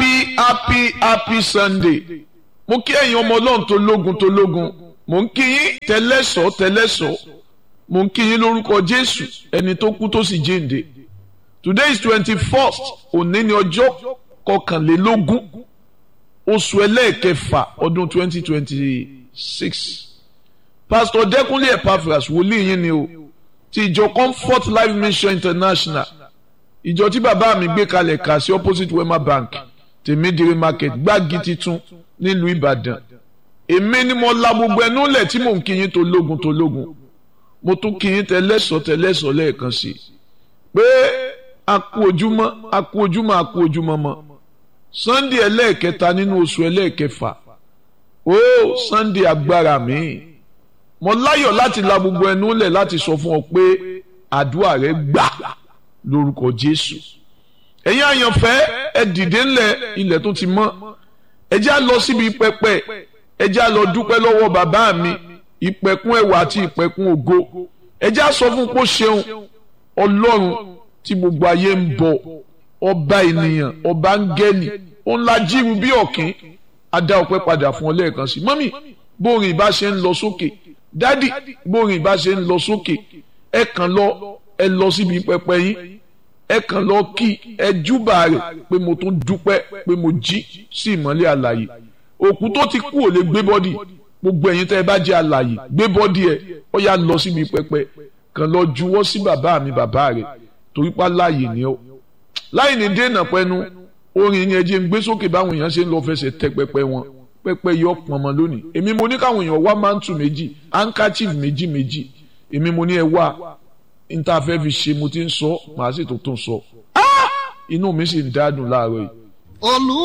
happy happy happy sunday mo kí ẹ̀yin ọmọ ọlọ́run tó lógun tó lógun mo ń kí yín tẹ́lẹ̀sọ́ tẹ́lẹ̀sọ́ mo ń kí yín lórúkọ jésù ẹni tó kú tó sì jíǹde today is twenty first òní ni ọjọ́ kọkànlélógún oṣù ẹlẹ́ẹ̀kẹfà ọdún twenty twenty six pastor dẹ́kunlé epaphras wòlíì yín ni o ti ìjọ comfort life mission international ìjọ tí bàbá mi gbé kalẹ̀ kà sí opposite wema bank tèmídìrí market gbági titun nílùú ìbàdàn èmi ni mo la gbogbo ẹnu lẹ̀ tí mò ń kí yín tó lógun tó lógun mo tún kí yín tẹlẹ́sọ̀ tẹlẹ́sọ̀ lẹ́ẹ̀kan sí i pé a kú ojúmọ́ a kú ojúmọ́ a kú ojúmọ́ mọ́ sunday ẹlẹ́ẹ̀kẹta nínú oṣù ẹlẹ́ẹ̀kẹfà ó sunday agbára mi mo láyọ̀ láti la gbogbo ẹnu lẹ̀ láti sọ fún ọ pé àdúrà rẹ gbà lórúkọ jésù ẹ̀yin àyànfẹ́ ẹ dìde ńlẹ̀ ilẹ̀ tó ti mọ́ ẹ já lọ síbi pẹpẹ ẹ já lọ dúpẹ́ lọ́wọ́ bàbá mi ìpẹ̀kun ẹwà àti ìpẹ̀kun ògo ẹ já sọ fún kó ṣeun ọlọ́run tí gbogbo ayé ń bọ ọba ènìyàn ọba áńgẹ́lì ó ńlá jíru bí ọ̀kín adá ọpẹ́ padà fún ọ lẹ́ẹ̀kan sí mọ́mì bórin ìbá ṣe ń lọ sókè dádì bórin ìbá ṣe ń lọ sókè ẹ kàn lọ ẹ lọ síbi pẹpẹ yín ẹ kàn lọ kí ẹ júbà rẹ̀ pé mo tún dúpẹ́ pé mo jí sí ìmọ́lẹ̀ àlàyé òkú tó ti kú ò lè gbé bọ́dì gbogbo ẹ̀yin tẹ́ ẹ bá jẹ́ àlàyé gbé bọ́dì ẹ̀ ó yá lọ síbi pẹpẹ kàn lọ juwọ́ sí bàbá mi bàbá rẹ̀ torí pa láàyè ni ó láì ní dènà pẹ́nu orin yẹn jẹ́ ń gbé sókè báwọn èèyàn ṣe ń lọ fẹsẹ̀ tẹ pẹpẹ wọn pẹpẹ yọ pọnmọ lónìí èmi mo ní káwọn èèyàn wá mántù méjì handkerchief méjì méjì èmi mo ní ẹ wá níta fẹ́ fi ṣe mo ti ń sọ màá sì tó tó ń sọ inú mi sì ń dádùn láàárọ̀ yìí.